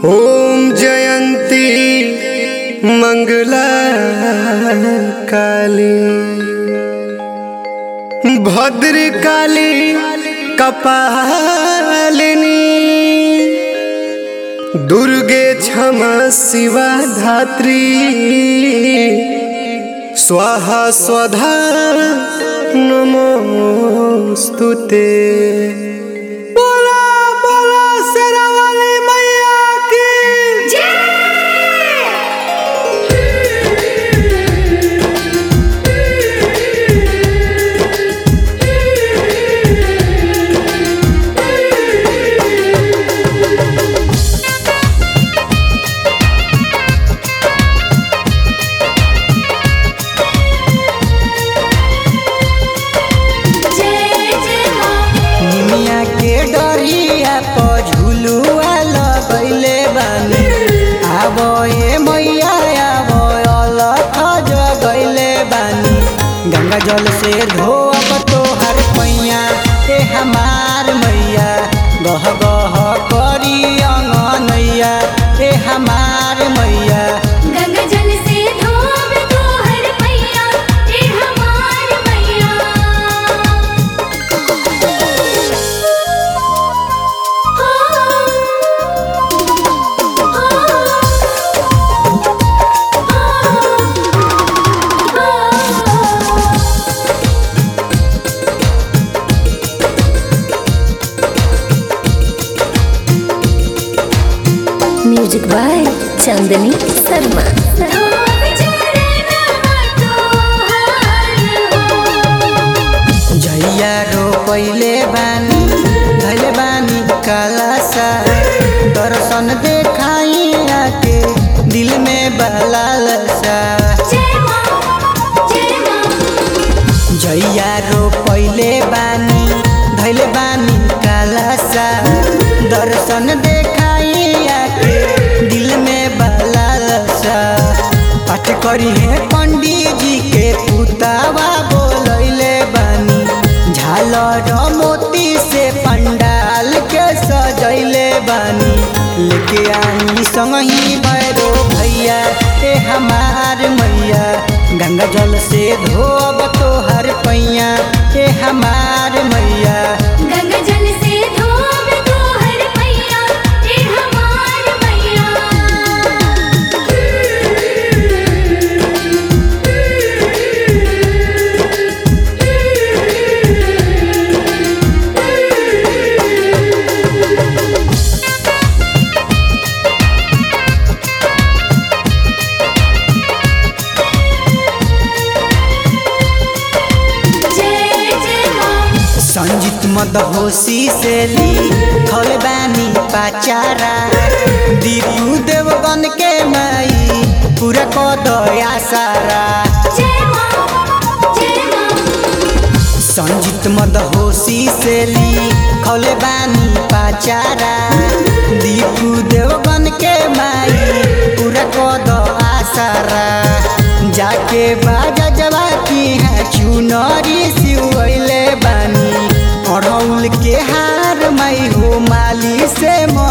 ॐ जयन्ती मङ्गला काली भद्रकाली कपालिनी दुर्गे क्षमा शिवा धात्री स्वाहा स्वधा नमोऽस्तु ते बोला बोला शेरावाली मैया की जय जय मां निमिया के डरिया प झुलुआ लगैले बानी आबो ए मैया आबो अलख जगैले बानी गंगा जल से धोब तोहर पैया ए हमार मैया गह गह करी अंगनैया ए हमार मैया गंगा जल से धोब तोहर पैया ए हमार मैया म्यूजिक बाय चांदनी शर्मा धोब चरण तोहर हो जैया रोपैले बानी धैले बानी कालासा दर्शन देखाई आके दिल में बलालसा जय मां जय मां जैया रोपैले बानी धैले बानी कालासा दर्शन देखाई आके दिल में बलालसा पाठ करी है पंडित जी के पुतावा बोलैले बानी झालर मोती से पंडाल के सजैले बानी लेके आनी संगही भैरो भैया ए हमार मैया गंगा जल से धोब तोहर पैया ए हमार मैया गंगा जल से धोब तोहर पैया ए हमार मैया जय जय मां संजीत मदहोशी से ली थल बानी पाचारा दीपू देवगन के माई पूरा को दया सारा जय मां जय मां संजीत मदहोशी से ली खले बानी पाचारा दीपू देवगन के माई पूरा को दो आसारा जाके बाजा जवा की है चुनरी सिवैले बानी अड़ौल के हार मई हो माली से मो